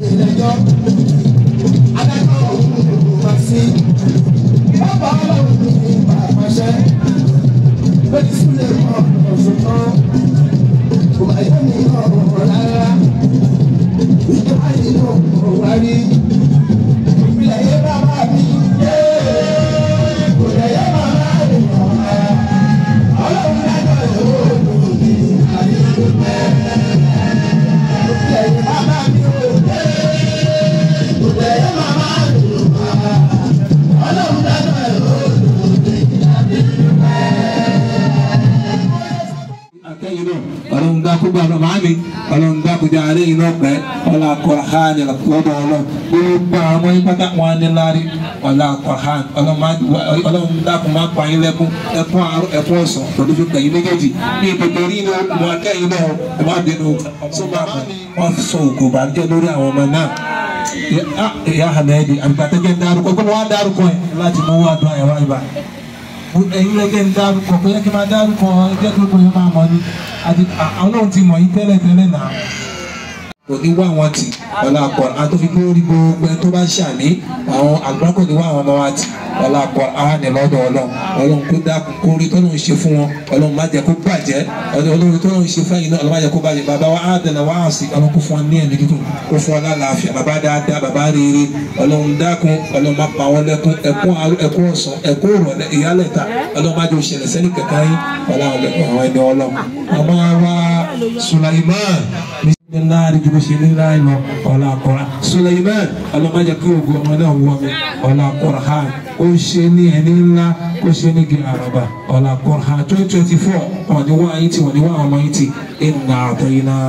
ìdájọ́ adájọ́ òun máa sí bàbá ọlọ́run ní àpàṣẹ lórí sílẹ̀ mọ́ ọ̀sùn tán kò bá yẹ mi ọ̀rọ̀ rárá ìjọba yìí ló kọ̀ wá rí ìpìlẹ̀ yẹn bàbá mi yé kò lè yẹ bàbá mi mọ̀ ẹ́ ọlọ́run dájọ́ ìwé òdòdó ní àyè tó bẹ́ẹ̀ ìpìlẹ̀ yẹn bàbá mi ò yé kò lè yẹ bàbá mi mọ̀ ẹ́ ọlọ́run dájọ́ ìwé òdòdó ní àyè tó akẹ́yìn náà ọlọ́run dákú gbàgbọ́ màámi ọlọ́run dákú jẹ́ àárẹ̀ yìí náà pẹ́ ọlá kọ̀ọ̀hán lọ́dọ̀ ọlọ́run gbogbo àwọn ọmọ yín pátá wọn ní lárí ọlá kọ̀ọ̀hán ọlọ́run dákú má pa yín lẹ́kún ẹkún àárọ̀ ẹkún ọ̀sán pẹ̀lú fi pẹ̀yìn méjèèjì ní ìpèpè rí inú ọmọ akẹ́yìn náà ẹ má bínú sọ́mà wọn sọ òkú bàjẹ́ lórí àwọn ọmọ náà ìyá hamadi àgbàtẹ́jẹ́ dárúkọ gbọ́dọ̀ wá dárúkọ ẹ̀ láti mú wá dùn àyẹ̀wò àyíbá ẹ̀yin lẹ́gẹ̀ ń dárúkọ pé kí n máa dárúkọ ẹgbẹ́ tó gbóyè máa mọ̀ ní àti àwọn náà ti mọ̀ yín tẹ́lẹ̀ tẹ́lẹ̀ náà. kò ní wá àwọn tì ọ̀la àpọ̀ àtòfi lórí gbogbo ẹni tó bá ṣàní àwọn àgbà kò ní wá àwọn ọmọ wa tì ọ̀la àpọ̀ àhánì lọ́dọ̀ ọlọ́run ọlọ́run kó dákun kó rí tọ́lọ́run ṣe fún wọn ọlọ́run má jẹ́ kó bàjẹ́ ọlọ́run tọ́lọ́run ṣe fún ẹ̀yin náà ọlọ́run má jẹ́ kó bàjẹ́ bàbá wa àdànà wa àsì ọlọ́run kó fún wọn ní ẹ̀mí dídùn kó fún wọn lálàáfíà bàbá dáadáa bàbá rere ọlọ́run dákun ọlọ́run má pa wọn lẹ́kún ẹkún àárọ̀ ẹkún ọ̀sán ẹkún ìrọ̀lẹ́ ìyálẹ̀ta ọlọ́run má jẹ́ òṣèlè sẹ́ni kẹ̀kẹ́ yín ọlọ́run lẹ́kún àwọn ẹni ọlọ́run ọmọ wa Sulaiman láàrin ju bó ṣe ní láì lọ ọ̀la àkọ́ra Suleiman ọlọ́mọdé kí ogun ọmọ náà wọ mi ọ̀la àkọ́ra ha ó ṣe ní ẹni ńlá ó ṣe ní gí àràbà ọ̀la àkọ́ra ha twenty twenty four wọ́n ní wá yín tí wọ́n ní wá ọmọ yín tí ìnà àtọ̀ yín náà.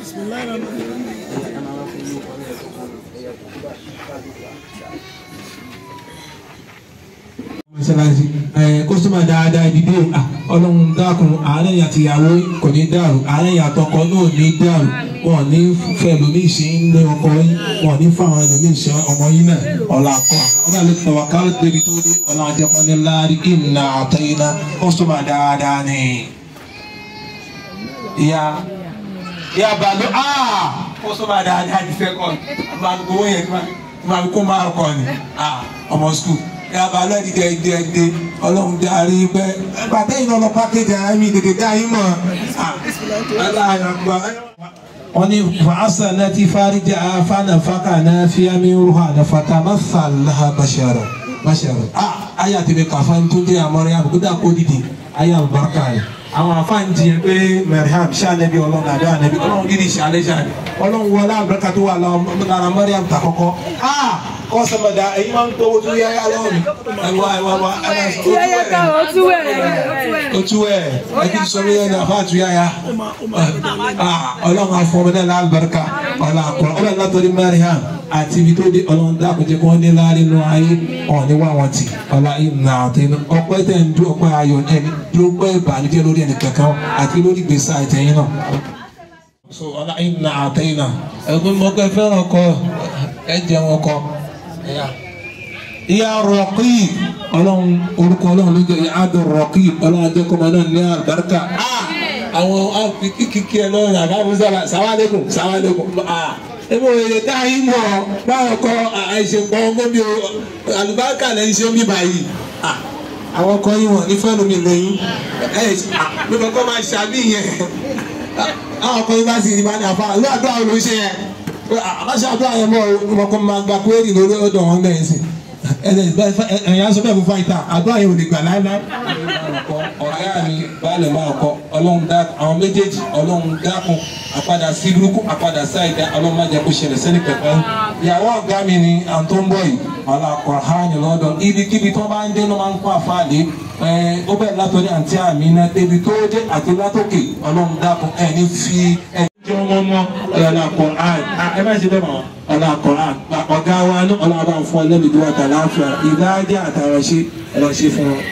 mọ́sálásí ẹ̀ kọ́sọ́mà dáadáa ìdílé ọlọ́run dákun àárẹ̀ àti ìyàwó kò ní dàrú àárẹ̀ àtọkọ náà ní dàrú wọn ní fẹ́ lómi ìṣe ń lé ọkọ yín wọn ní fáwọn ẹlòmí ìṣe ọmọ yín náà ọ̀la àkọ́ ọ̀gá ló tẹ̀wá káwé débi tó dé ọ̀la àjẹpọ̀ ní láàrin ìnà àtẹ̀yìnà kọ́sọ́mà dáadáa ni. ìyá ìyá bàlú kọ́sọ́mà dáadáa ti fẹ́ kọ́ bàlú owó yẹn tí wọ́n kó máa kọ́ ni ọmọ skul yaba lọ́ọ̀dì dẹ́ẹ̀dẹ́ ọlọ́run darí pẹ́ pàtẹ́yìn náà lọ pákéjì ara mi tètè dá yín mọ̀ wọ́n ní fàásà náà ti fáríjà fánà fákà náà fi àmì rúhà náà fata masalaha bashara bashara ah ayé àti bẹ́ẹ̀ kàfá tó dé àmọ́rẹ́ àbùkúdà kó dìde ayé àlùbáríkà yìí àwọn afáàn jiyàn pé mariam ṣàlẹ́bí ọlọ́run àdó ànẹ́bí ọlọ́run gidi ṣàlẹ́ ṣàlẹ́ ọlọ́run wọlé àbúrẹ́kà tó wà lára mariam tà kọ́kọ́ ah kọ́ sọ́mọdà ẹ̀yin máa ń gbowó tó yáyá lọ́wọ́ mi ẹ̀wá ẹ̀wá wa otu ẹ̀ ẹ̀kí sọ mi yẹn ní àfa àtú yáyá ọlọ́run afọ ọmọ náà lálùbáríkà ọlọ́run àkọ́rọ́ ọlọ́run látọ̀rí mariam àti ibi tó dé ọlọ́run dákùnjẹ́ kí wọ́n ní láàrin nù ayé ọ̀ní wà wọ́n ti ọlá ìnà àtẹnu ọpẹ́ tẹ̀ ń dún ọpẹ́ ayọ̀ ẹni dúró pẹ́ ìbànújẹ́ lórí ẹni kankan àti lórí gbèsè àtẹ̀yìn náà. so ọlá ìnà àtẹ̀yìn náà ẹgbẹ́ mọ́kẹ́ fẹ́ràn ọkọ ẹ jẹun ọkọ ìyá rọ̀kì ọlọ́run orúkọ ọlọ́run ló jẹ́ ìyá àdó rọ̀kì ọlọ́run ajẹ́kọ̀ọ́ náà ní àlùbáríkà àwọn kíkí ẹ lọ́rùn àbáwọ̀sára sàwálẹ́kùn sàwálẹ́kùn ebe òye tá a yín mọ̀ báwọn kọ àìṣèpọ̀ gómìn àlùbáríkà lẹ́yìn ṣe omi báyìí àwọn ọkọ yín wọ̀n ní fẹ́ẹ́ lómi lẹ́yìn ẹ̀ ló kọ́kọ́ máa ṣàbí yẹn àwọn ọkọ yín bá sì ní bá ní àfa ló àdúrà ló ń ṣe yẹn àbáṣe àdúrà yẹn mọ̀ ọkọ máa gba kúrẹ́rì lórí ọ̀dọ̀ wọn bẹ́ẹ̀ sí ẹ̀yà sọ bẹ́ẹ̀ fún fáìtà àdúrà yẹn ò lè gbà láéláé ọ̀gá mi baálẹ̀ máa kọ́ ọlọ́run dá àwọn méjèèjì ọlọ́run dákun àpadà sí burúkú àpadà sáìdá ọlọ́run má jẹ́ kó ṣẹlẹ̀ sẹ́ni pẹ̀pẹ́ ìyàwó ọ̀gá mi ni à ń tó ń bọ̀ yìí ọ̀la kọ̀ọ̀hánì lọ́dọ̀ ibikíbi tó bá ń dé ló máa ń kó àfáàdé ó bẹ̀rẹ̀ látọ̀rí àǹtí àmì náà débi tó dé àti látòkè ọlọ́run dákun ẹ̀ ní fi ẹ̀ jẹ́ ọmọ mọ́ ọ̀la kọ̀ọ̀hánì ẹ má ṣe bẹ́ẹ̀ mọ́ ọ̀la kọ̀ọ̀hánì ọ̀gá wa ní ọ̀la bá ń fún ẹlẹ́mìí wà tàlàáfíà ìdájẹ́ àtàrà ṣe ẹ̀rọ ṣe fún wọn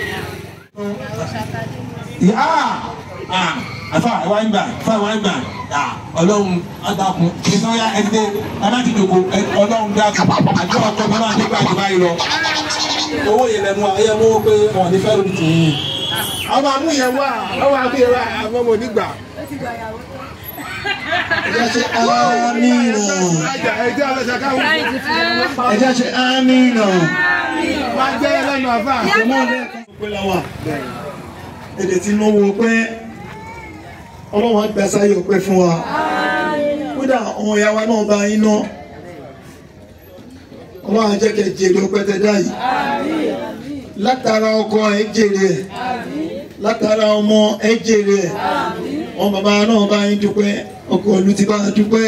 afa ẹwà ń gbà afa ẹwà ń gbà ọlọ́run adakun ìsọyà ẹdẹ aláti dòkò ọlọ́run dákun àjọ ọkọ bá máa nípa àjọ báyìí lọ. owó yẹn lẹnu ayé mú pé wọn ní fẹ́ẹ́ lórí tìyìn. ọmọ amú yẹn wá ọmọ amú yẹn wá àwọn ọmọ onígbà. ẹjẹ́ ṣe amínà ẹjẹ́ ọlọ́ṣà káwọn ẹjẹ́ ṣe amínà. máa jẹ́ ẹlẹ́nu àfà. ọmọ rẹ̀ pé láwà èdè tí ló wo pé ọlọ́run á gbà sáyé ọpẹ́ fún wa kódà ọmọ ìyá wa náà bá yín náà ọlọ́run á jẹ́ kẹ́ jèrè ọpẹ́ tẹ́ dá yìí látara ọkọ ẹ jèrè ẹ látara ọmọ ẹ jèrè ẹ ọmọ bàbá náà bá yín dúpẹ́ ọkọ ìlú ti bá dúpẹ́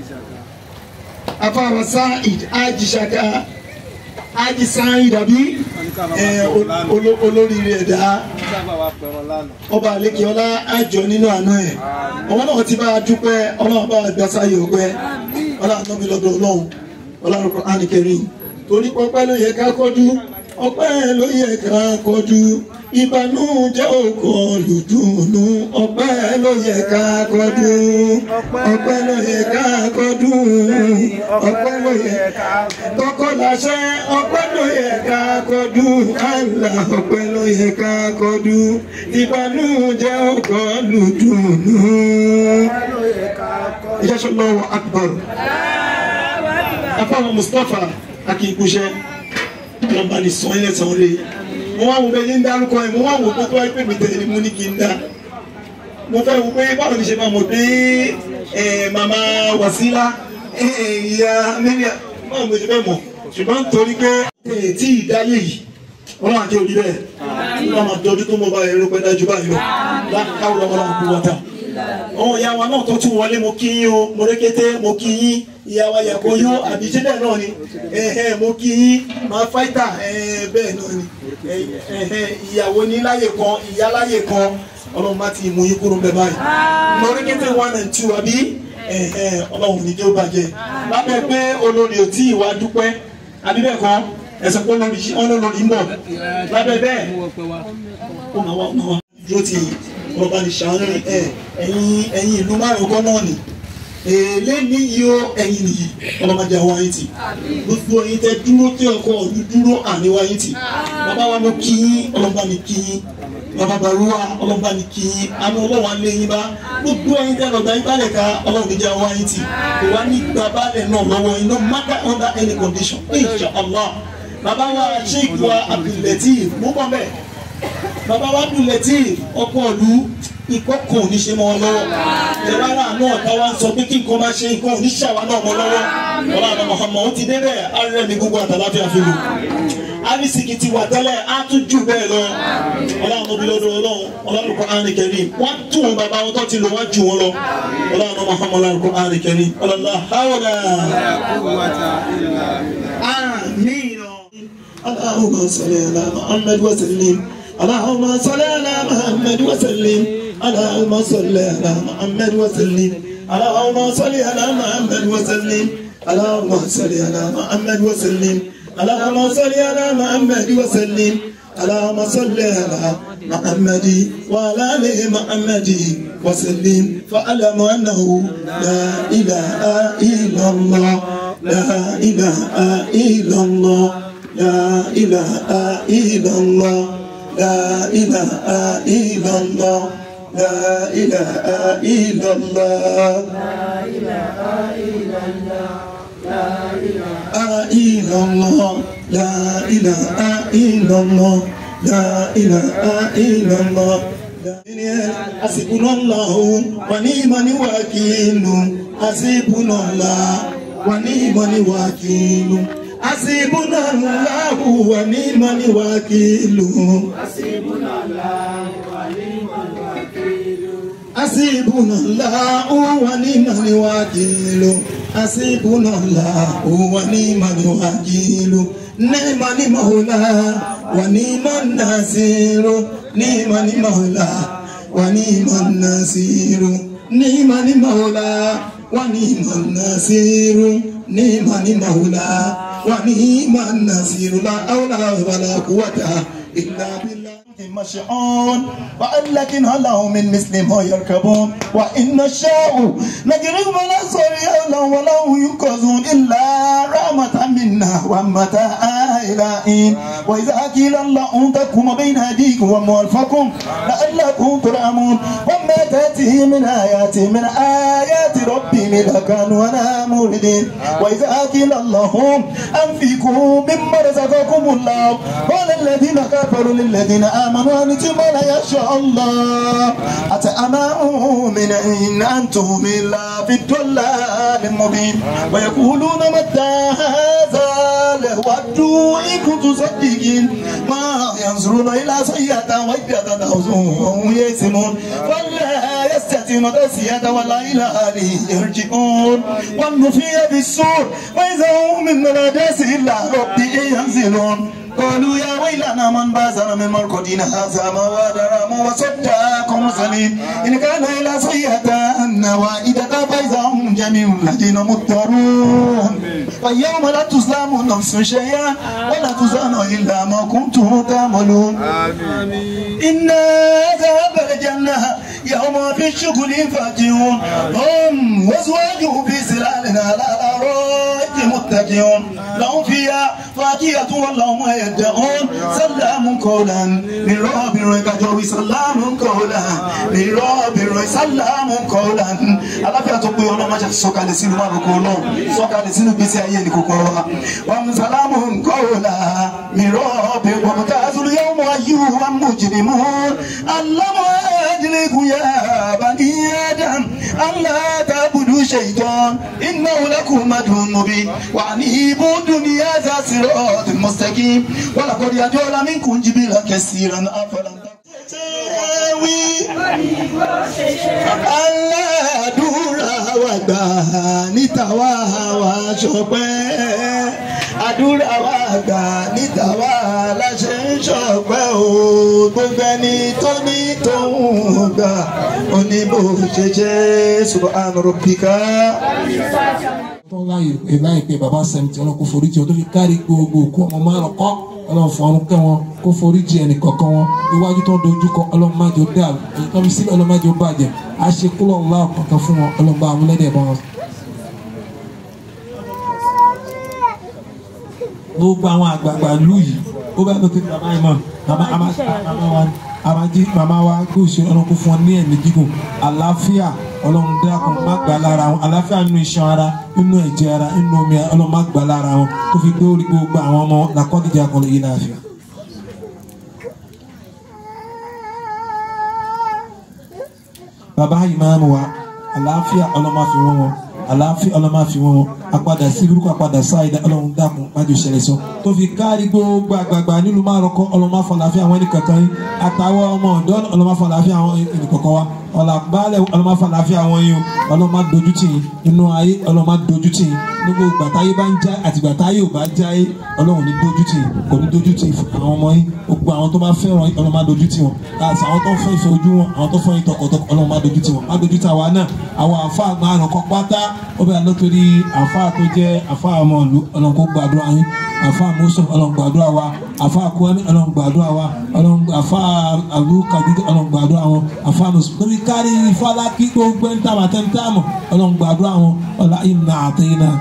afáwọn Saheed ajíṣàká ají Saheed àbí ẹ olo- olóríire ẹ̀dá ọba àlekè ọlá àjọ nínú àná ẹ̀ ọmọ náà ti bá a dúpẹ́ ọlọ́run bá a gbà sáyé ọgbẹ́ ọlọ́run náà mi lọ́dọ̀ ọlọ́run ọlọ́run kọ́ ánìkẹrin torí pọpẹ́ ló yẹ ká kọjú ọpẹ́ ló yẹ ká kọjú ìbànújẹ́ òkò lùdùnú ọpẹ́ ló yẹ ká kọjú ọpẹ́ ló yẹ ká kọjú ọpẹ́ ló yẹ ká tọkọ láṣẹ ọpẹ́ ló yẹ ká kọjú àlà ọpẹ́ ló yẹ ká kọjú ìbànújẹ́ òkò lùdùnú. ìjọsọ lọ́wọ́ akbar afáwọn Mustapha akínkúṣẹ ọlọmọba ní sọ ilẹ̀ tán lé mo wá wo bẹ́ẹ̀ ní dárúkọ ẹ̀ mo wá wo pé tó wáyé pé mi tẹ̀lé ni mo ní kí n dá mo fẹ́ wo pé báwo ni ṣe máa mọ̀ pé ẹ̀ màmá Wasila ẹ̀ ìyá mílíà báwo mo ṣe fẹ́ mọ̀ ṣùgbọ́n torí pé ẹ̀ tí ìdáyé yìí ọlọ́run àti òbí bẹ́ẹ̀ ọlọ́run máa dọdún tó mọ bá ẹ̀rọ pẹ́ dájú báyìí lọ láàkáwọ́ ọlọ́run kú wọ́ta àwọn ìyá wa náà tó tún wọlé mo kí yín o mo rékété mo kí yín ìyá wa yàgò yó àbí síbẹ̀ náà ni ẹ̀hẹ̀ mo kí yín máa fáìtà ẹ̀hẹ̀ bẹ́ẹ̀ náà ni ẹ̀hẹ̀ ìyàwó ní láyè kan ìyá láyè kan ọlọ́run má ti mú yín kúrò bẹ́ẹ̀ báyìí mo rékété one and two àbí ẹ̀hẹ̀ ọlọ́run ní jẹ́ ó bàjẹ́ lábẹ́ pé olórí ò tí ì wá dúpẹ́ àbí bẹ́ẹ̀ kan ẹ̀sìn pé olórí olórí ń bọ̀ lábẹ́ bẹ́ẹ̀ ó máa wá ó máa wá dúró ti ọba ní sàánú ẹ ẹ̀yin ẹ̀yin ìlú márùn kan náà ni èlé ní yìí ó ẹ̀yin nìyí ọlọmọdé àwọn ayé tì gbogbo ẹ̀yin tẹ dúró tí ọkọ ọdún dúró àníwá ayé tì bàbá wa mo kí yín ọlọmọba ní kí yín bàbá baruwa ọlọmọba ní kí yín àmì ọlọ́wọ́ alẹ́ yín bá gbogbo ẹ̀yin tẹ lọ́gbà yín balẹ̀ ká ọlọ́run níjà àwọn ayé tì kò wá ní gba balẹ̀ náà lọ́wọ́ yín no matter under any condition insha allah bàbá wa sheikh wa abdulateef mú bọ́ bẹ́ẹ̀ bàbá wa dùn létí ọkọ ìlú ikọ́ kan ò ní ṣe mọ́ ọ lọ́wọ́ ìjọba náà táwa ń sọ pé kí nǹkan máa ṣe nǹkan ò ní ṣàwa náà mọ́ lọ́wọ́ ọlọ́run Muhammad ó ti débẹ̀ arẹ mi gbogbo àtàláfíà fi lò arísìkì ti wà tẹ́lẹ̀ á tún jù bẹ́ẹ̀ lọ ọlọ́run òbí lọ́dọ̀ ọlọ́run ọlọ́run kọ́ àrùn kẹrin wọ́n tún wọn bàbá wọn tó ti lò wọ́n jù wọn lọ ọlọ́run Muhammad ọlọ́run kọ́ àrùn kẹrin ọlọ́run hàwọ́dà àmín اللهم صل على محمد وسلم اللهم صل على محمد وسلم اللهم صل على محمد وسلم اللهم صل على محمد وسلم اللهم صل على محمد وسلم اللهم صل على محمد وسلم اللهم صل على محمد وعلى ال محمد وسلم فاعلم انه لا اله الا الله لا اله الا الله لا إله إلا الله لا إله إلا الله لا إله إلا الله لا إله إلا الله لا إله الله لا إله إلا الله لا إله إلا الله حسبنا الله ونعم الوكيل حسبنا الله ونعم الوكيل حسبنا الله ونعم الوكيل حسبنا الله ونعم الوكيل حسبنا الله ونعم الوكيل حسبنا الله ونعم الوكيل نعم المولى ونعم النصير نعم المولى ونعم النصير نعم المولى ونعم النصير نعم المولى ونعم النصير لا حول ولا قوة إلا بالله مشعون وألكن هله من مثل ما يركبون وإن الشاء نجرب ولا صريعا ولا ينقذون إلا رحمة منا ومتاعا لائم وإذا قيل اللهم تكم بين أيديكم وموالفكم لعلكم ترحمون وما تأتي من آيات من آيات ربهم لكانوا أنا موردين وإذا قيل اللهم أنفقوا مما رزقكم الله قال الذين كفروا للذين آمنوا أنتم لا يشاء الله أتأمرون من إن أنتم إلا في الضلال المبين ويقولون متى هذا لودوا إن كنتم صديقين ما ينظرون إلى سيئة وجدة وهم يسمون ولا يستطيعون تسيئة ولا إلى أهله يرجعون والنفي بالسور وإذا هم من الأداس إلا ربي ينزلون قالوا يا ويلنا من بازنا من مرقدنا هذا ما وادر ما وصدقكم سليم إن كان إلى سيئة وائدة فإذا هم جميع الذين مضطرون فاليوم لا تظلم نفس شيئا ولا تزان إلا ما كنتم تعملون إن ذهب الجنة يوم في الشغل فاكهون هم وأزواجهم في سلال على الأرائك متكئون لهم فيها فاكهة واللهم يدعون سلام قولا من رب ركجوي سلام قولا من رب سلام قولا aláfíà tó pé ọlọ́mọ ṣe sọ̀kalẹ̀ sínú àbùkù ọlọ́run sọ̀kalẹ̀ sínú gbèsè ayé ní kókó wa wọn mú sálámù nkọ́ọ̀lá mìíràn ọ̀bẹ wọn ká sórí yẹn mú ayé wọn mú jìnnì mú alámọ̀ ẹ̀dínlẹ́kùn yẹ bani adam aláàtàbùdù ṣèyítọ́n iná wọlékùn madùn nùbí wà ní ibú dùnìyà zàṣírọ̀ ọ̀dùn mọ́sítẹ́kì wọn làkọ́dí àjọ lámìkùn jìbìlà kẹsìrán afọlàntà. wí aládùúrà wa gbà níta wá wá ṣọpẹ́ àdúrà wa gbà níta wá láṣẹ ń ṣọpẹ́ o gbogbo ẹni tó ní tóun gbà oníbò ṣẹṣẹ subhana rabbika. tó láyè pé láyè pé bàbá sẹ́mi ọlọ́run kó forí jì ọ́ tó fi kárí gbogbo òkú ọmọ márùn kọ́ ọlọ́run fún ọrùn kẹ́ wọn kó forí jì ẹnì kọ̀ọ̀kan wọn iwájú tó ń dojú kọ ọlọ́run má jẹ́ ó dàrú èyí tó fi sílẹ̀ ọlọ́run má jẹ́ ó bàjẹ́ àṣekúlọ̀ ńlá kankan fún wọn ọlọ́run bá amúlẹ́dẹ̀ bá wọn. gbogbo àwọn àgbààgbà lù yìí ó bá lọ sí bàbá yìí mọ̀ bàbá àmà wa àmàjí màmá wa kó ṣe ọlọ́run kó fún ọ ní ẹ̀mí gígùn àlàáfíà ọlọ́run dákun má gbà lára wọn àlàáfíà nínú iṣan ara nínú ẹ̀jẹ̀ ara nínú omi ara ọlọ́run má gbà lára wọn tó fi gbé orí gbogbo àwọn ọmọ làkọ́díjà kan lè yí láàfíà. bàbá ìmáàmù wa àlàáfíà ọlọ́run má fi wọ́n wọn àlàáfíà ọlọ́run má fi wọ́n wọn apadà sí burúkú apadà sáyidá ọlọ́run dákun májò ṣẹlẹ̀ sọ tó fi kárí gbogbo àgbààgbà nílùú márùkọ ọlọ́run má fọláfíà àwọn ẹnìkankan yín àtàwọn ọmọ ọ̀dọ́ ọlọ́run má fọláfíà àwọn ẹnìkankan wa ọ̀làgbálẹ̀ ọlọ́run má fọláfíà àwọn yín o ọlọ́run má dojú tì yín inú ayé ọlọ́run má dojú tì yín nígbà gbàtáyé bá ń já àti gbàtáyé ò bá já yé ọlọ́run ní dojú tì yín kò ní dojú tì àwọn ọmọ yín gbogbo àwọn tó bá fẹ́ràn yín ọlọ́run má dojú tì wọn àti àwọn tó fẹ́ ìfẹ́ ojú wọn àwọn tó fẹ́ ìtọkọtọkọ ọlọ́run má dojú tì wọn má dojú tì àwa náà àwọn àfa àgbà àrùnkọ pátá ó bẹ̀rẹ̀ lọ́tọ́rí àfa tó jẹ́ àfa ọmọ ìlú ọlọ́run kó gbàdúrà yín àfa mọ́sọ̀ ọlọ́run gbàdúrà wa àfa àkúwẹ́mí ọlọ́run gbàdúrà wa ọlọ́run àfa àlù kàdídé ọlọ́run gbàdúrà wọn àfa mọ́sọ̀ lórí kárí ìfọlákí gbogbo ń tàbà tẹ́ ń tàmọ̀ ọlọ́run gbàdúrà wọn ọlá ìnà àtẹ̀yìn náà.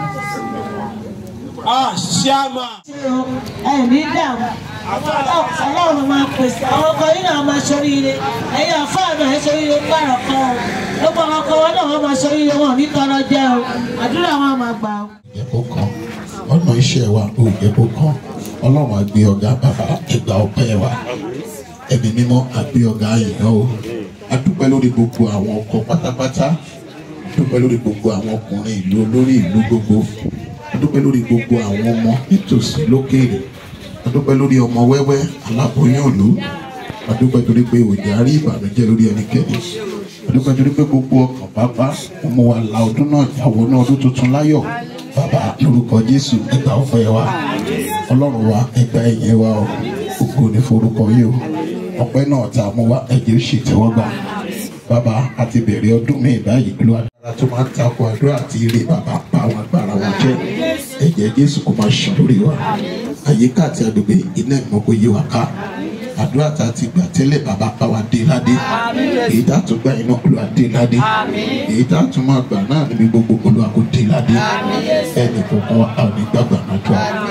ah ṣáàmà. ẹ̀mí dààmú ọlọ́run máa pèsè àwọn ọkọ yìí náà máa ṣoríire ẹ̀yin àfáà náà ẹ̀ ṣoríire gbàrọ̀ kan o gbogbo àwọn ọkọ wọn náà wọ́n máa ṣoríire wọn ní tọrọ jẹ́ o àdúrà wọn máa gbà o. ẹ̀kọ́ kan ọ̀nà iṣẹ́ wa ò ẹ̀kọ́ kan ọlọ́run àgbé ọ̀gá bàbá ẹgbà ọpẹ́ wa ẹ̀mí mímọ́ àgbé ọ̀gá àyìnbó o adúpẹ́ lórí gbogbo àwọn ọkọ pátápátá adúpẹ́ lórí gbogbo àwọn ọkùnrin ìlú olórí ìlú gbogbo adúpẹ́ lórí gbogbo àwọn ọmọ nítòsí lókèèrè adúpẹ́ lórí ọmọ wẹ́wẹ́ aláboyún òlu adúpẹ́ torí pé òjò àrí ìbànújẹ́ lórí ẹnikẹ́ni adúpẹ́ torí pé gbogbo ọkàn bàbá ọmọ wa la ọdún náà jáwọ́ náà ọdún tuntun láyọ̀ bàbá lórúkọ jésù ẹgbà ọpẹ́ wa ọlọ́run wa ẹgbà ẹ̀yẹ wa o ògo ní forúkọ yìí o ọpẹ́ náà tá a mú wa ẹ̀jẹ̀ ó sì tẹ́wọ́ gbà bàbá àti bẹ̀rẹ̀ ọdún mi báyìí ló agbára tó máa ń takò àdúrà àti ire bàbá pa àwọn agbára wa jẹ́ ẹ̀jẹ̀ jésù kò máa ṣàn lórí wa àyíká àti agbègbè iná ìmọ̀ kò yí wa ká àdúrà tá a ti gbà tẹ́lẹ̀ bàbá bá wa dé ládé èyí tá a tún gbà iná olúwa dé ládé èyí tá a tún máa gbà náà níbi gbogbo olúwa kò dé ládé ẹnì kọ̀ọ̀kan a ò ní gbàgbà náà tó a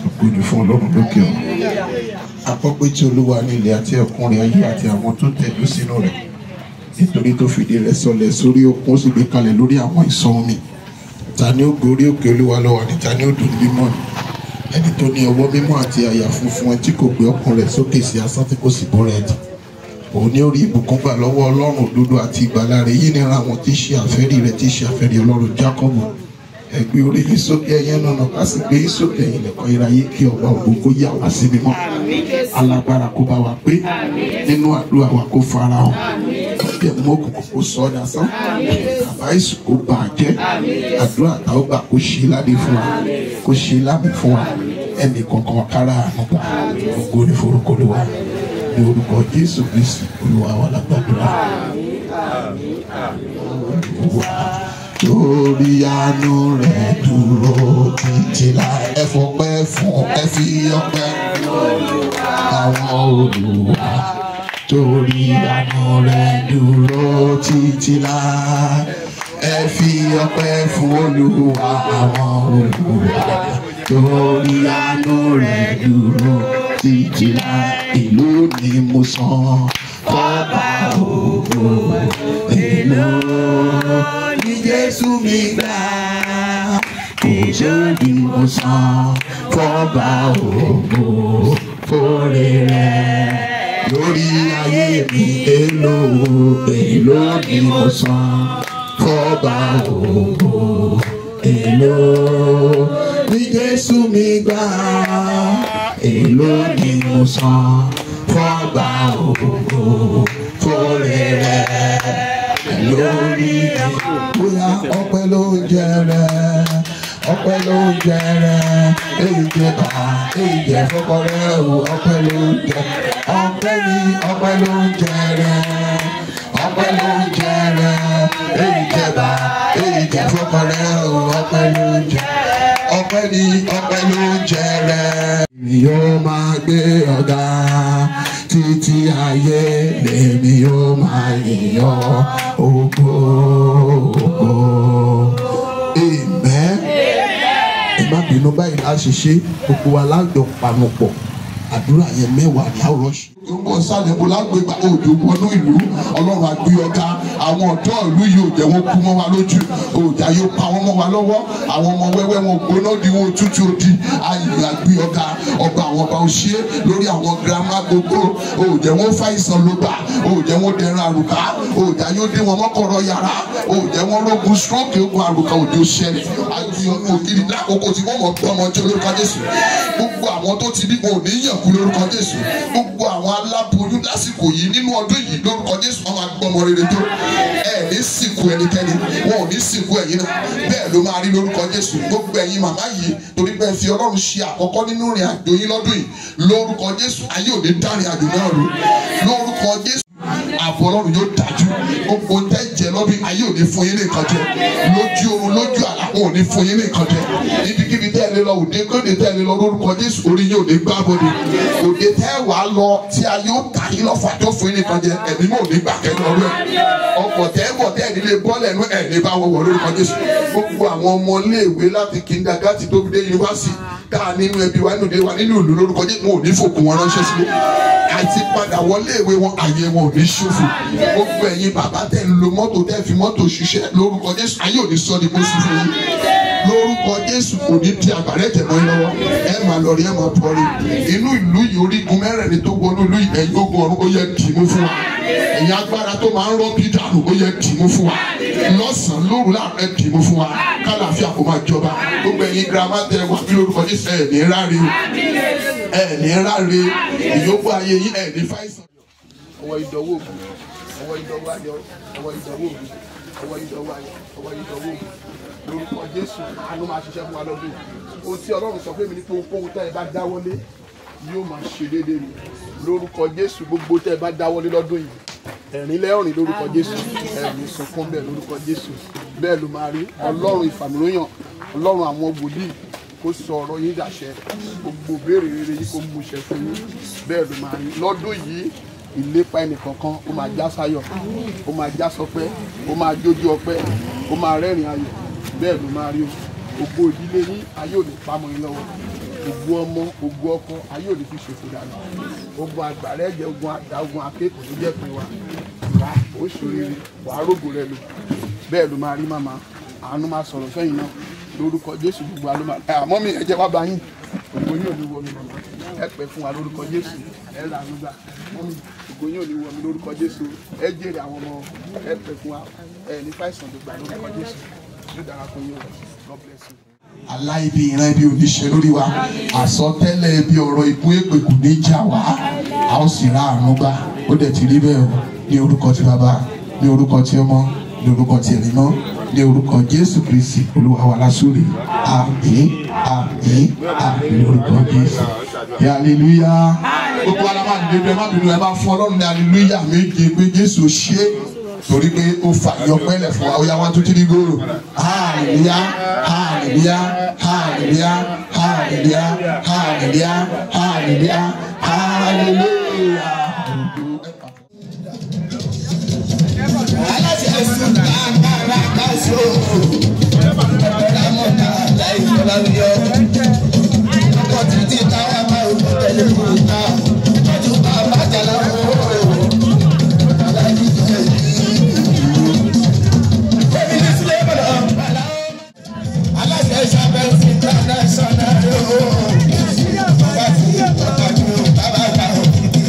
ògo ni fún ọlọ́run lókè ọ̀run àkọ́pẹ́ tí olúwa ní ilẹ̀ àti ẹ̀kúnrin ayé àti àwọn tó tẹ̀dó sínú rẹ̀ nítorí tó fìdí rẹ̀ sọlẹ̀ sórí òkun ó sì gbé kalẹ̀ lórí àwọn ìṣàn omi ta ni ó gorí òkè olúwa lọ́wọ́ àti ta ni ó dùn mímọ́ ni ẹni tó ní ọwọ́ mímọ́ àti àyà funfun ẹ tí kò gbé ọkàn rẹ̀ sókè sí asán tí kò sì bọ́ra ẹ̀ dì òun ní orí ìbùkún gbà lọ́wọ́ ọlọ́run òdodo àti ìgbàlà rẹ̀ yìí nira àwọn tí í ṣe àfẹ́rí rẹ̀ tí í ṣe àfẹ́rí ọlọ́run jákọ́bù ẹgbẹ́ orí yìí sókè ẹyẹ nànà ká sì gbé yìí sókè ẹ̀yìn lẹ́kọ́ iráyé kí ọba ògo kó yà wá sí mímọ́ alágbára kó bá wa pé nínú àdúrà wa kó fara hàn ọbẹ̀ mú òkùnkùn kó sọ ọ́ dasán àbá ìsù kó bà á jẹ́ àdúrà táwọn gbà kó ṣe ládé fún wa kó ṣe lámì fún wa ẹnì kankan kára àánú gbà ògo ní forúkọ Olúwa ní orúkọ Jésù Kristi Olúwa wa lágbàdúrà torí àánú rẹ̀ dúró títí láì ẹ fọpẹ́ fún ẹ fi ọpẹ́ àwọn Olúwa torí àánú rẹ̀ dúró títí láì ẹ fi ọpẹ́ fún Olúwa àwọn Olúwa torí àánú rẹ̀ dúró títí láì ìlú ni mo san fọba ògo èlò ní Jésù mi gbà kò sóòdì mo san fọba ògo fòrè rẹ̀ lórí ayé mi èlò èlò ni mo san fọba ògo èlò ní Jésù mi gbà èlò ni mo san fọba ògo fòrè rẹ̀ lórí bóyá ọpẹ́ ló ń jẹrẹ ọpẹ́ ló ń jẹrẹ èyí jẹ bá èyí jẹ fọkọrẹ o ọpẹ́ ló ń jẹ ọpẹ́ ni ọpẹ́ ló ń jẹrẹ ọpẹ́ ló ń jẹrẹ èyí jẹ bá èyí jẹ fọkọrẹ o ọpẹ́ ló ń jẹ ọpẹ́ ni ọpẹ́ ló ń jẹrẹ. èmi yóò máa gbé ọ̀gá títí ayé lèmi yóò máa yìnyọ́ ògo ògo. Amen. Ẹ má bínú báyìí láṣìṣe gbogbo wa lájọ panupọ̀ àdúrà yẹn mẹ́wàá ní àwòrán ṣe. Yorùbá sálẹ̀ bó lágbègbè òjò wọnú ìlú ọlọ́run àgbé ọ̀gá àwọn ọ̀dọ́ ìlú yìí ò jẹ́ wọn kú mọ́ wa lójú òjà yóò pa wọn mọ́ wa lọ́wọ́ àwọn ọmọ wẹ́wẹ́ wọn gbóná di wọn tútù odi ayé àgbé ọ̀gá ọba àwọn ọba òṣè lórí àwọn girama gbogbo òjẹ́ wọn fàìsàn ló gbà òjẹ́ wọn dẹran àrùká òjà yóò dé wọn mọ́kọ̀rọ̀ yàrá òjẹ́ wọn lógun stroke ogun àrùká òjò ṣẹlẹ̀ àgbé ọ̀gá ògiri lákòókò tí wọ́n mọ̀ gbọ́ ọmọ jẹ́ lórúkọ Jésù gbogbo àwọn tó ti bí wọn ò ní yànkú lórúkọ Jésù gbogbo àwọn aláboyún lásìkò yìí nínú ọdún yìí lórúkọ Jésù wọn máa gbọmọ rere tó ẹ ní sìnkú ẹnikẹ́ni wọn ò ní sìnkú ẹ̀yin náà bẹ́ẹ̀ ló máa rí lórúkọ Jésù gbogbo ẹ̀yin màmá yìí torí pé ẹ fi Ọlọ́run ṣe àkọ́kọ́ nínú ìrìn àjò yín lọ́dún yìí lórúkọ Jésù ayé ò ní dárin àjò náà rú lórúkọ Jésù ààbò Ọlọ́run yóò dájú gbogbo tẹ́ jẹ lọ́bí ayé ò ní fún yín nìkan jẹ lójú oorun lójú àlá wọn ò ní fún yín nìkan jẹ ibikíbi tẹ́ ẹ lé lọ òde kóde tẹ́ ẹ lé lọ lórúkọ Jésù orí yín ò ní gbá bọ́dé òde tẹ́ ẹ wàá lọ tí a yóò tà yín lọ́fà tó fún yín nìkan jẹ ẹ̀mí mọ̀ ní gbà kẹ́ni ọ̀rọ̀ ẹ̀ ọkọ̀ tẹ́ ẹ bọ̀ tẹ́ ẹ nílé bọ́ọ̀lù ẹ̀nu ẹ̀ ní bá wọ̀ wọ̀ lórúkọ Jésù gbogbo àwọn ọmọ iléèwé láti kindergarten tó fi dé yunifásitì ká nínú ẹbí wa nínú ilé wa nínú ìlú lórúkọ Jésù wọn ò ní fòkun wọn ránṣẹ́ sílé àti padà wọlé ìwé wọn àyè wọn ò ní ṣòfò gbogbo ẹ̀yin bàbá tẹ̀ ń lo mọ́tò tẹ̀ fi mọ́tò ṣiṣẹ́ lórúkọ Jésù ayé ò ní sọ ní mọ́sí fún yín lórúkọ Jésù kò ní di àgbàrẹ́ tẹ̀ mọ́ yín lọ́wọ́ ẹ máa lọ rí ẹ máa bọ̀ rí inú ìlú yìí orígun mẹ́rẹ̀ẹ̀rin tó wọnú ìlú yìí ẹ̀yin ogun ọ̀run ó yẹ dì mú fún wa ẹ̀yin agbára tó máa ń rọ́bì dànù ó yẹ dì mú fún wa lọ́sàn-án lóru láàárọ̀ ẹ dì mú fún wa kálàáfíà kó máa jọba gbogbo ẹ̀yin girama tẹ wà bí lórúkọ Jésù ẹ̀ ní ráre ẹ̀ ní ráre ìyókù ayé yín ẹ̀ ní fáìsàn ọwọ́ ìdánwò ògùn ọwọ́ ìdánwò ayọ̀ ọwọ́ ìdánwò ògùn ọwọ́ ìdánwò ayọ̀ ọwọ́ ìdánwò ògùn lórúkọ Jésù àánú máa ṣiṣẹ́ fún wa lọ́dún yìí ohun tí Ọlọ́run sọ fún mi ní pé ohunkóhun tẹ́ ẹ bá dáwọ́lé yóò máa ṣe déédéé ni lórúkọ Jésù gbogbo tẹ́ ẹ bá dáwọ́lé lọ́dún yìí ẹ̀rín lẹ́rìn lórúkọ Jésù ẹ̀rín sunkún bẹ́ẹ̀ lórúkọ Jésù bẹ́ẹ̀ ló máa rí Ọlọ́run ìfàmìlóyàn Ọlọ́run àwọn wòlíì kó sọ ọ̀rọ̀ yín dàṣẹ gbogbo béèrè rere yìí kó mú ṣẹ fún yín bẹ́ẹ̀ ló máa rí lọ́dún yìí ìlépa ẹnìkọ̀ọ̀kan ó máa já sáyọ̀ ó máa já sọpẹ́ ó máa jójú ọpẹ́ ó máa rẹ́rìn ayọ̀ bẹ́ẹ̀ ló máa rí o gbogbo ìdílé yín ayé ò ní pamọ́ yín lọ́wọ́ ògùn ọmọ ògùn ọkọ ayé òní fi ṣòfò dànù ogun àgbàrá ẹ̀jẹ̀ ogun àdá ogun akéèkó ló jẹ́ pé wa wà ó ṣòrire wà á rògbò rẹ lò bẹ́ẹ̀ ló máa rí màmá àánú máa sọ̀rọ̀ fẹ́yìn náà lórúkọ jésù gbogbo àlọ́ máa àmọ́ mi ẹ̀jẹ̀ wá bá yín ògo yóò ní wọ mi màmá ẹ pẹ́ fún wa lórúkọ jésù ẹ là ń gbà mọ́mí ògo yóò ní wọ mi lórúkọ jésù ẹ jèrè àwọn ọmọ ẹ pẹ́ fún wa ẹ ní fàìsàn tó gbà lórúkọ jésù yóò dára fún yín o God bless you aláìbí ìran ibi oníṣẹ́ lórí wa àsọtẹ́lẹ̀ ibi ọ̀rọ̀ ikú èpè kò ní jà wá a ó sì ra àánú gbà ó dẹ̀ ti rí bẹ́ẹ̀ o ní orúkọ ti bàbá ní orúkọ ti ọmọ ní orúkọ ti ẹ̀mí mọ́ ní orúkọ jésù kristi olúwa wa lásòrè àmín àmín àmín ní orúkọ jésù hallelujah gbogbo ara máa dìde bí ẹ má bínú ẹ bá fún ọlọ́run ní hallelujah méje pé jésù ṣe é torí pé ó fa ìyọpẹ́lẹ̀ fún wa ó yá wá tó tìrí góòlù hallelujah hallelujah hallelujah hallelujah hallelujah hallelujah hallelujah. aláṣẹ ẹsùn káàkiri káṣó ọ̀dàmọ̀dà láì fọlá yọ ọkọ̀ títí táwọn máa ń tẹ̀lé fún ta tọ́jú bàbá jàlá fún alájí jẹ́ aláṣẹ sábẹ́ sí international yóò bàbá tí ọ̀tọ̀jú bàbá bá òkìkí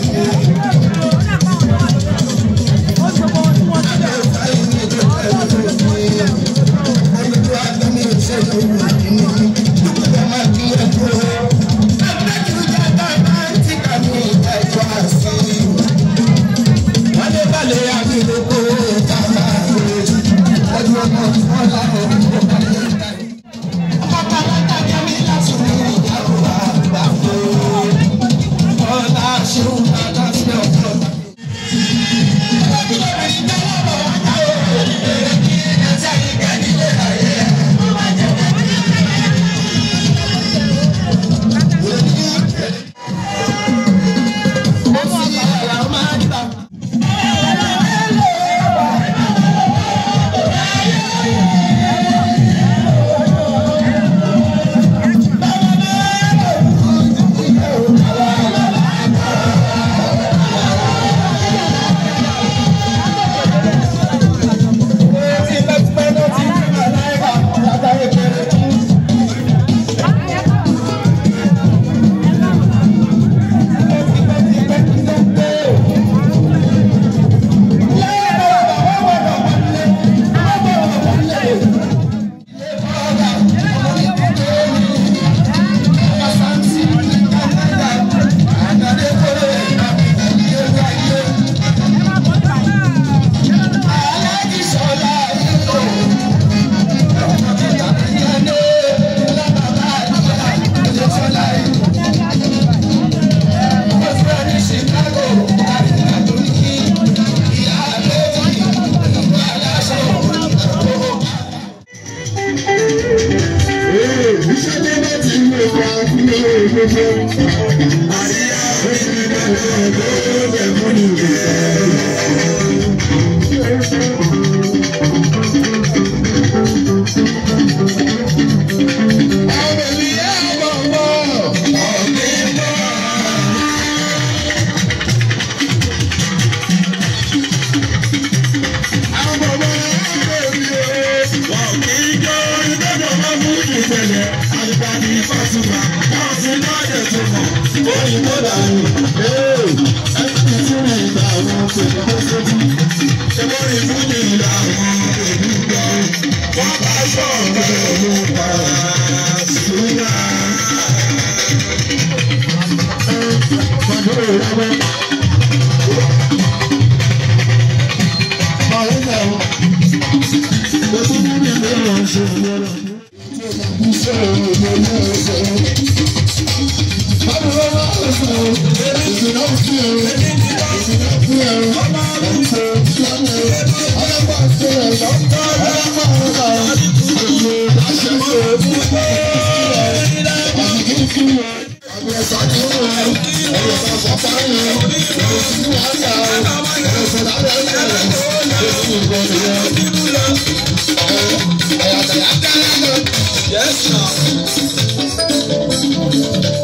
Yes, sir.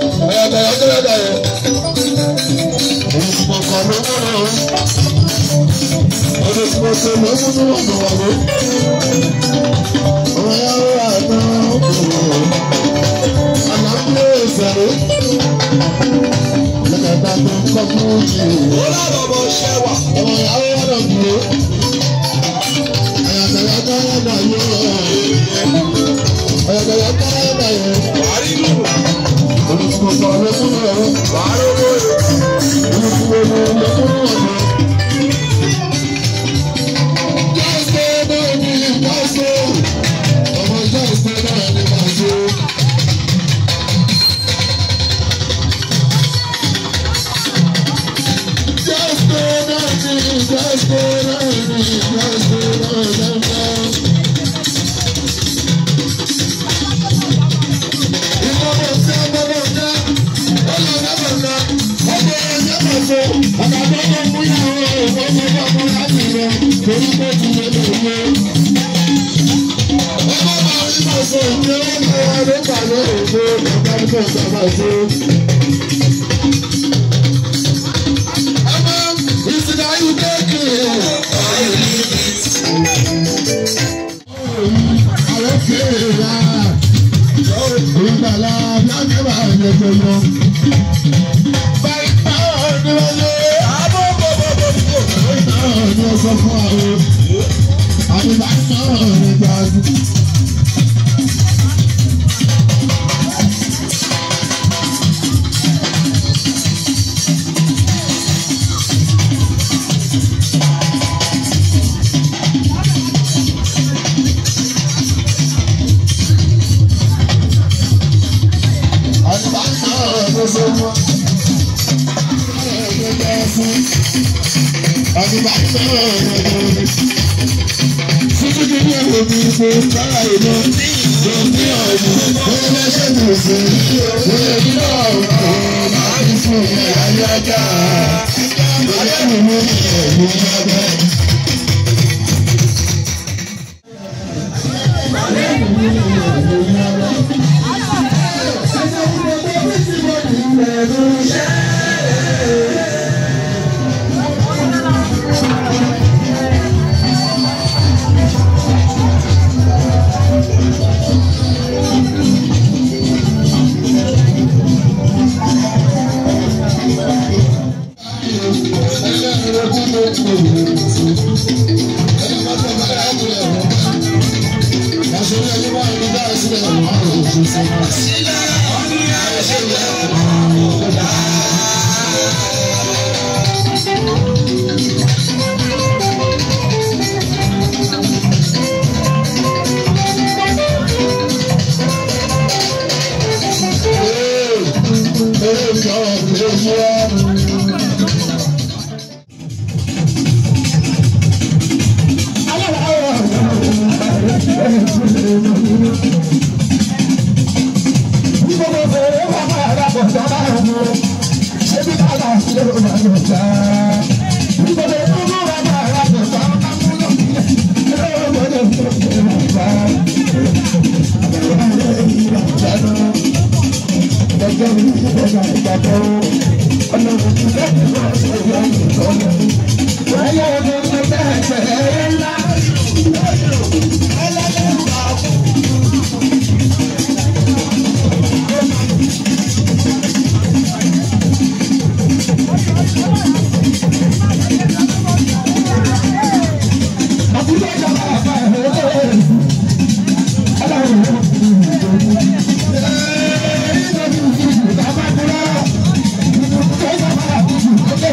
Olùkọ́sọ ló múnú ọ̀nà wàwó. Ọ̀yá wà náà kúrò. Àlàáfíà ìsẹ̀rẹ̀. Lẹ́kẹ̀ẹ́ta tó ń kọ́ fún jì. ó lábọ̀ bọ̀ ṣẹ́ wà. Ọ̀yá wà náà kúrò. Àyàkàyà káyà náà yóò. Àyàkàyà káyà náà yóò. wàá rí lù. Olùkọ́sọ ló múnú ọ̀nà. wàá rówó. Olùkọ́sọ ló múnú ọ̀nà.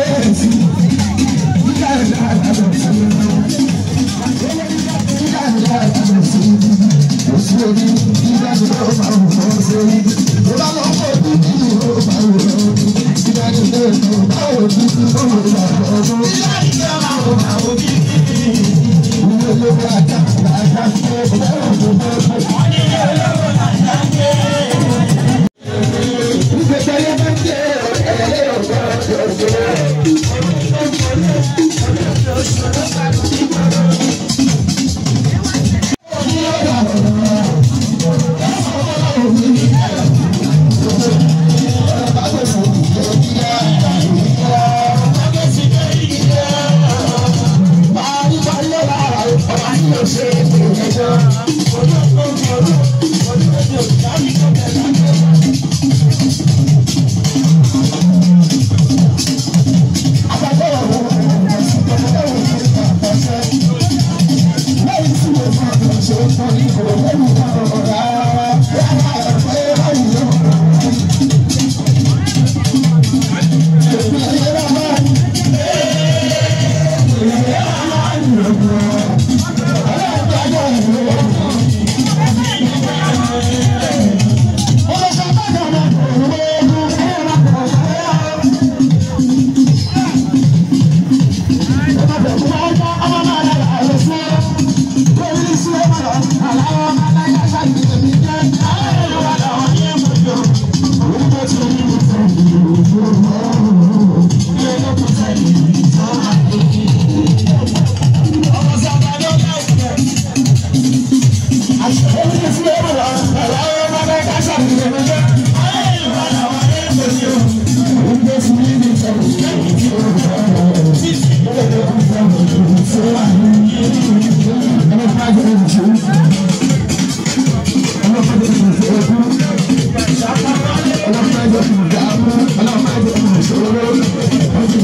Thank you.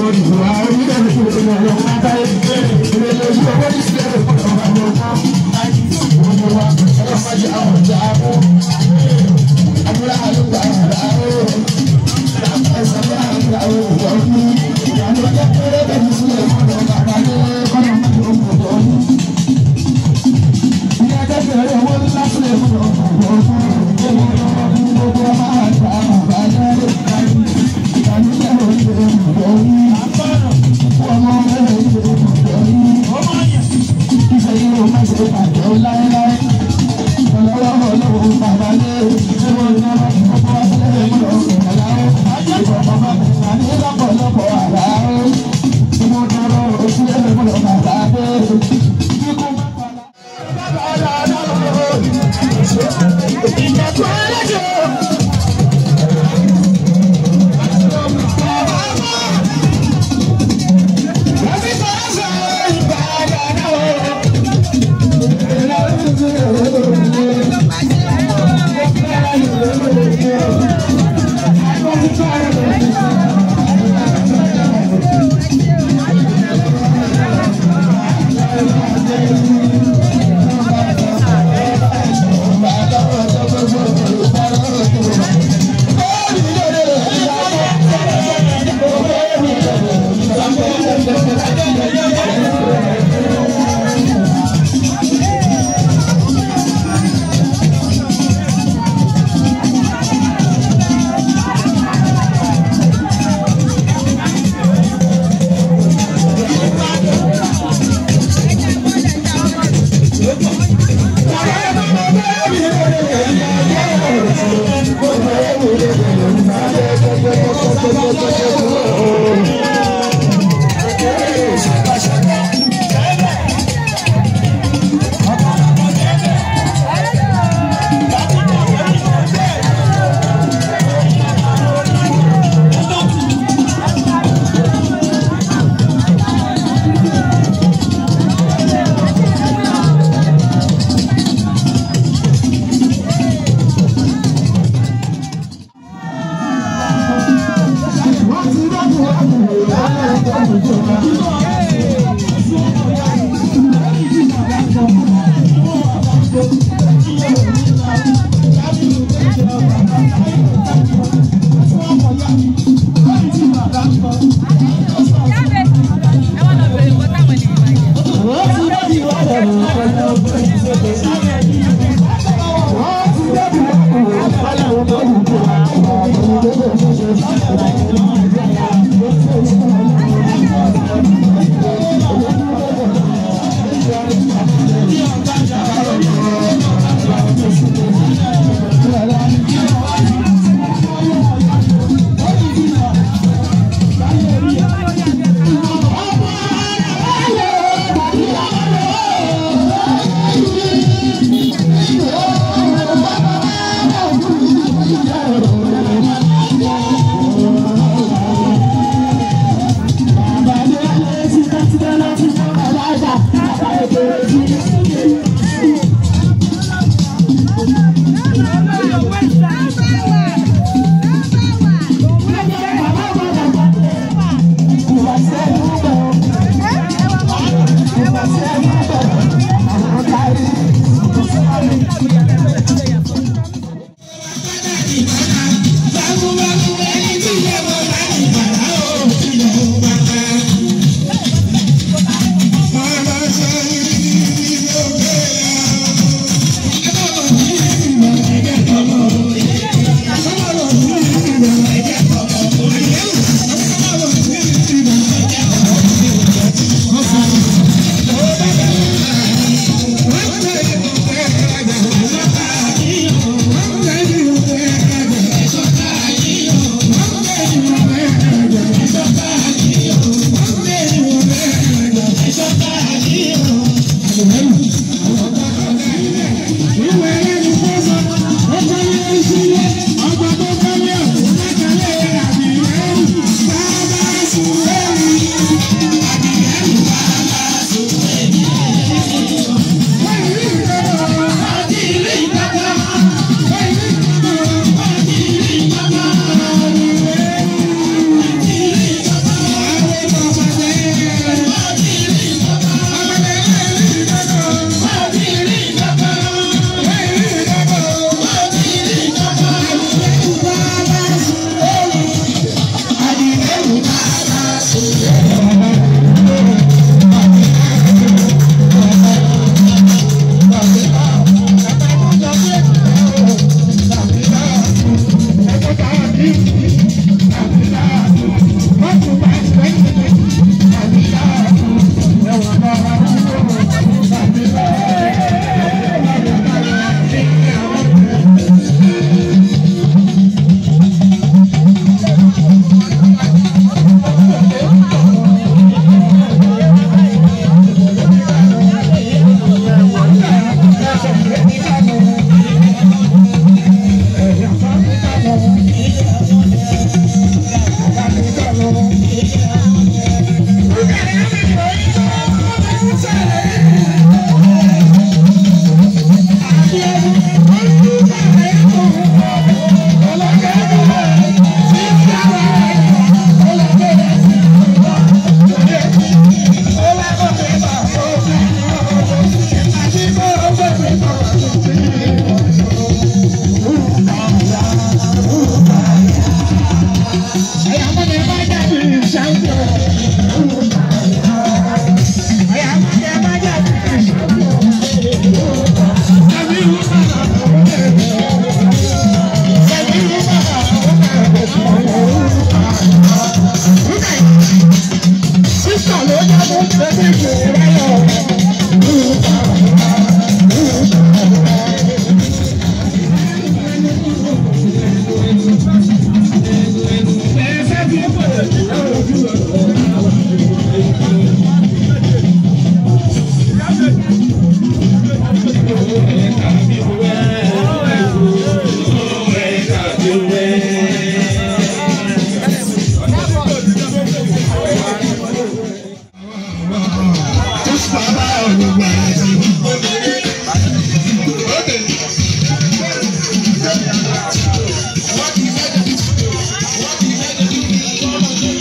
Thank you. Thank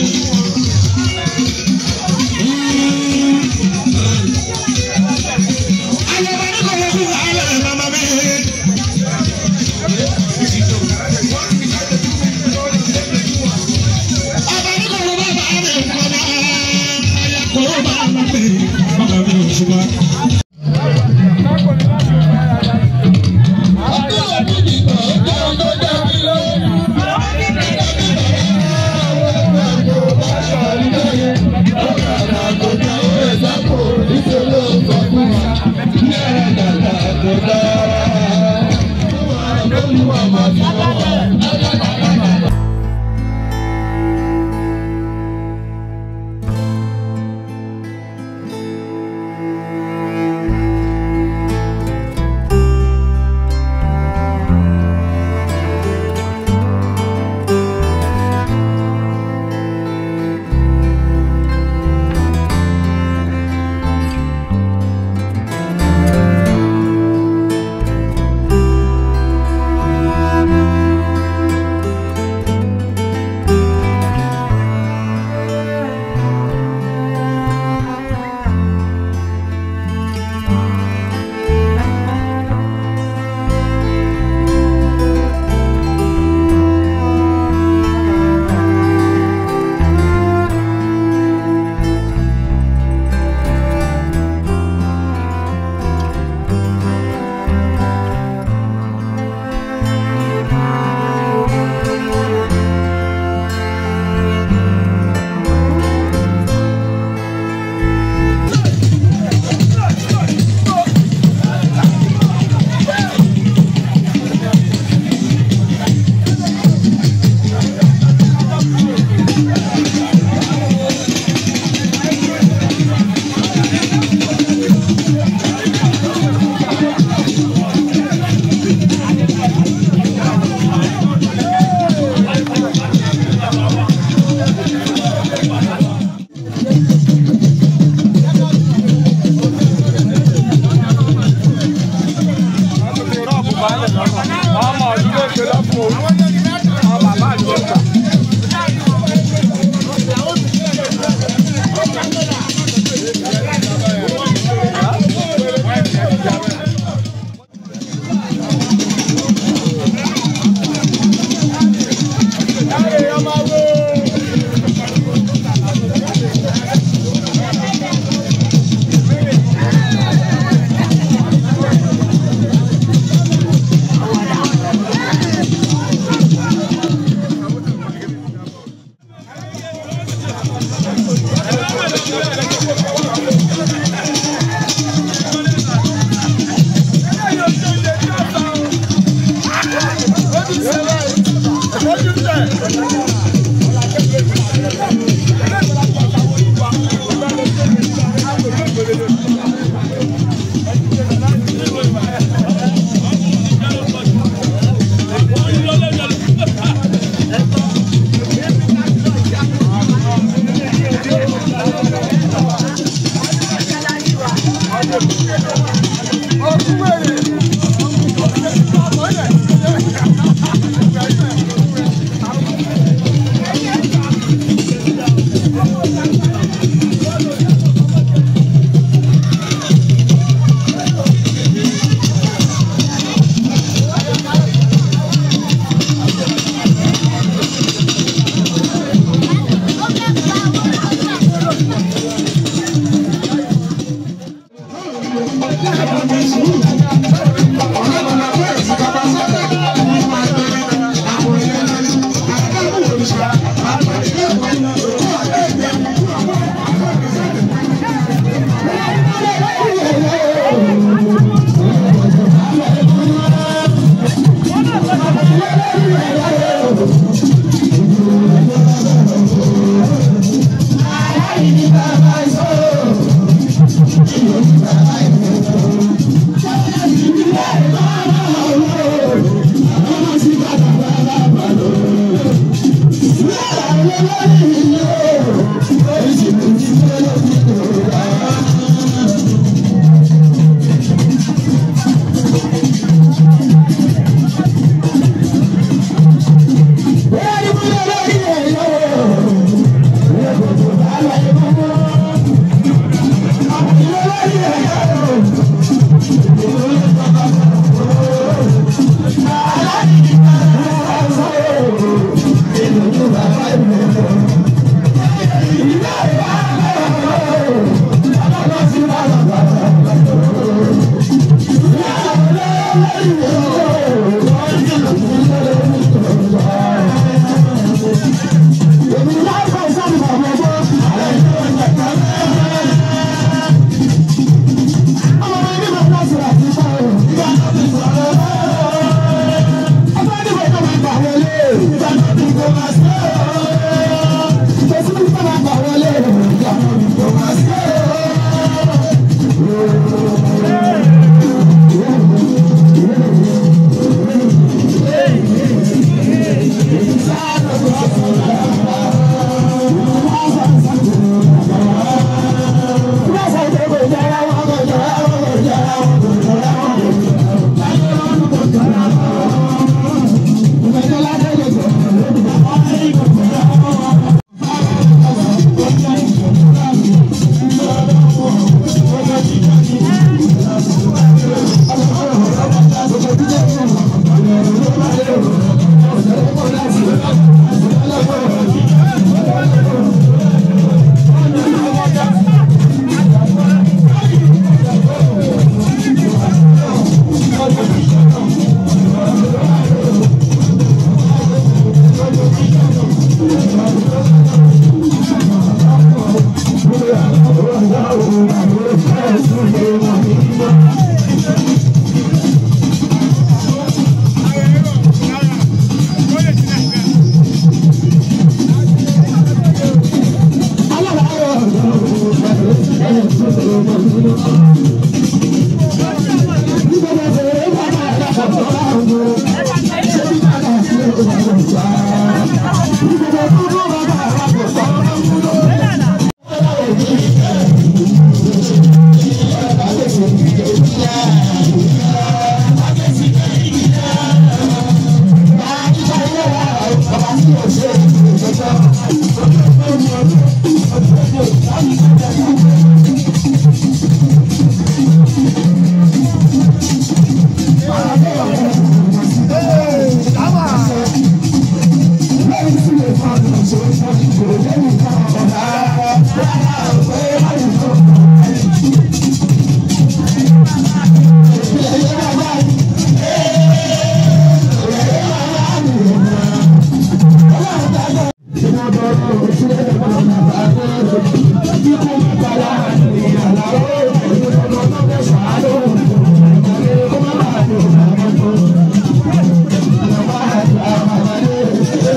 Thank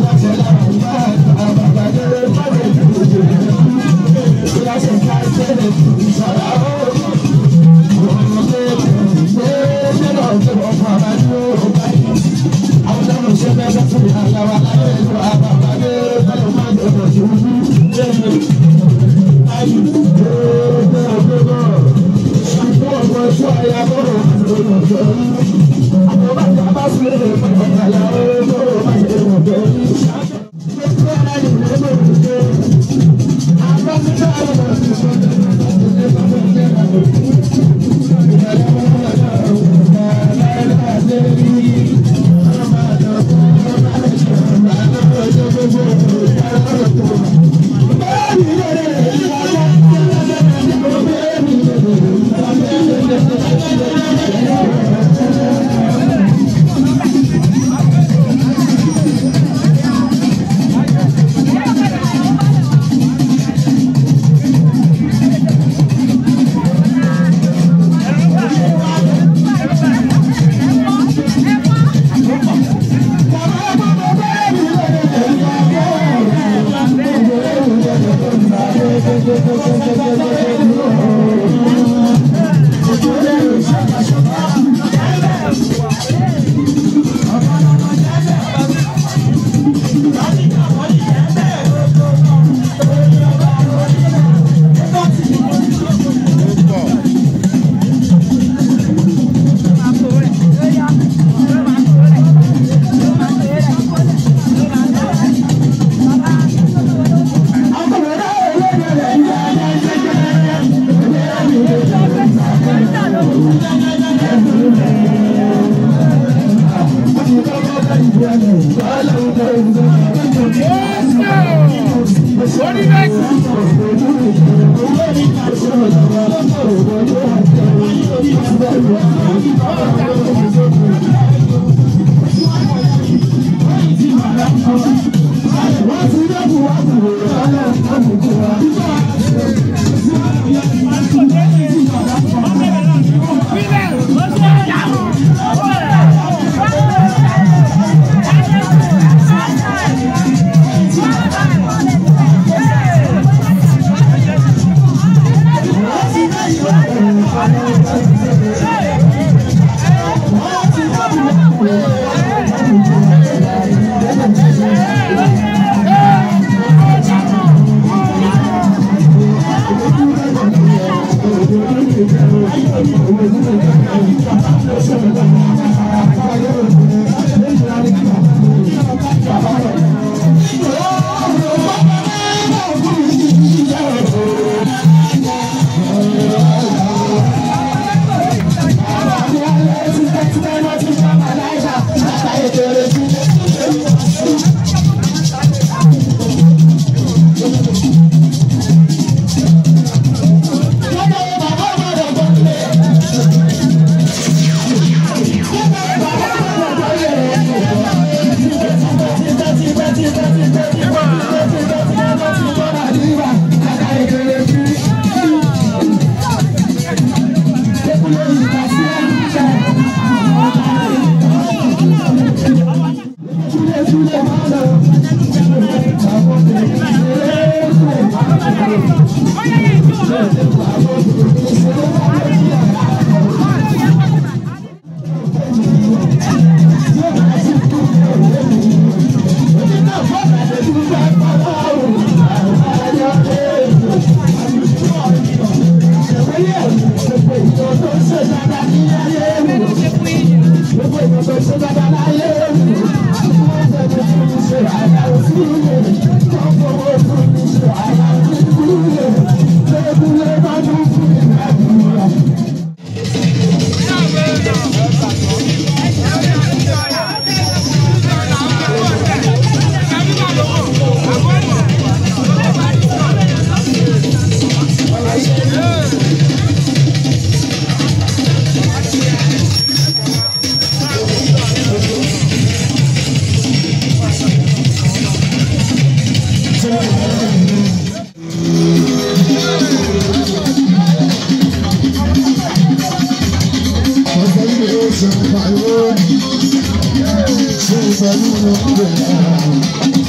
Thank you.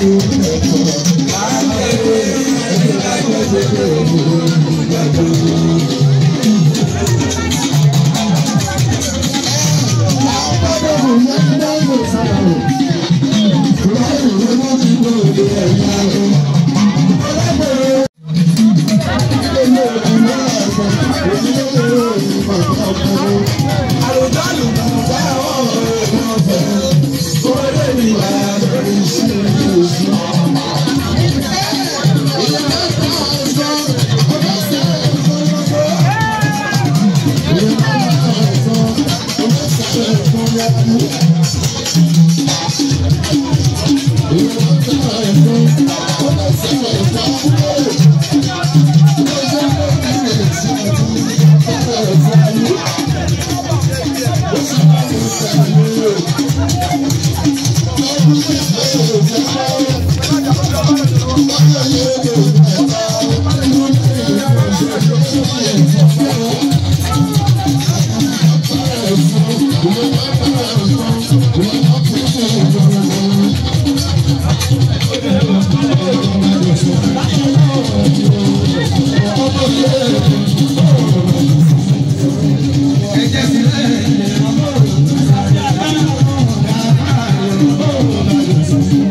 Thank